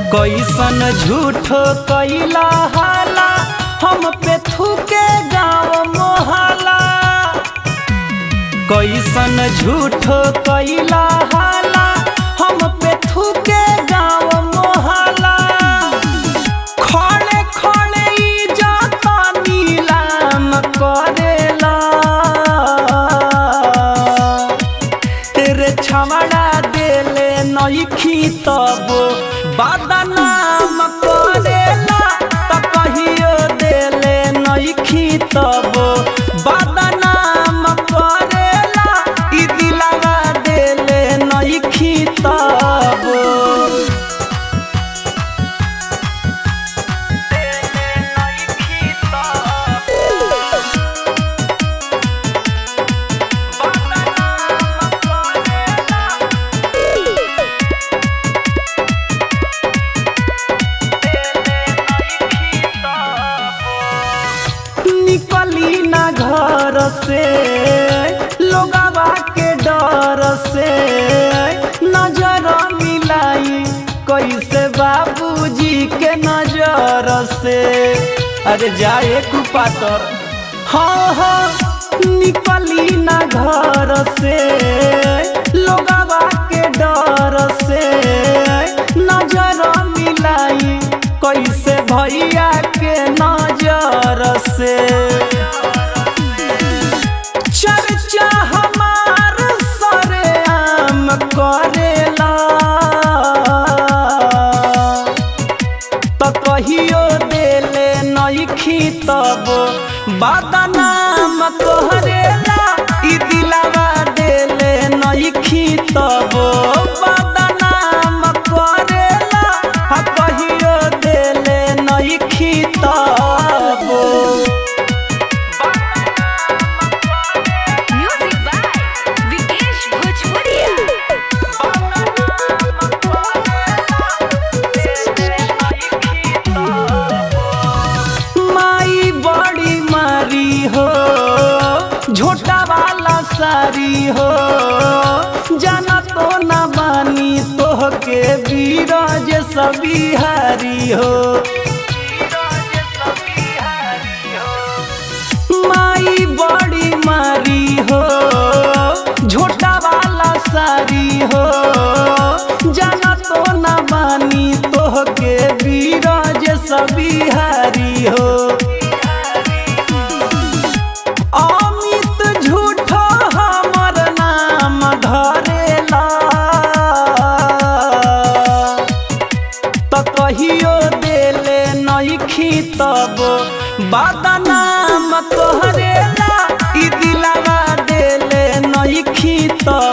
कैसन झूठो कैला हाला हम पे थूके गाँव मोहला कैसन झूठो कैला हाला हम पे थूके गाँव मोहला खड़े खड़े इज्जत नीलाम करेला तेरे छमड़ा देले नईखी तब बदनाम करेला त कहियो देले नईखी तब बदनाम करेला ई दिलवा देले नईखी तब निकली ना घर से लोगवा के डर से नजर मिलाई कैसे बाबूजी के नजर से अरे जाए कुपातर हाँ हाँ निकली ना घर से लोगवा के डर से नजर मिलाई कैसे भैया के नजर से चर्चा हमार सरेआम करेला त कहियो देले नईखी तब बदनाम तोहरेला ई दिलवा देले नईखी तब बदनाम करेला आ कहियो देले नईखी तब Music by Vikesh Bhojpuria. माई बड़ी मारी हो झोटा वाला सारी हो जाना तो न बानी तोह के बीरज सबिहारी हो माई बड़ी मारी हो झोटा वाला सारी हो जाना तो न बानी तोह के बीरज सबिहारी हो अमित झूठो हमर नाम धरेला त कहियो देले नईखी तब बदनाम तोहरेला ई दिलवा देले नईखी तब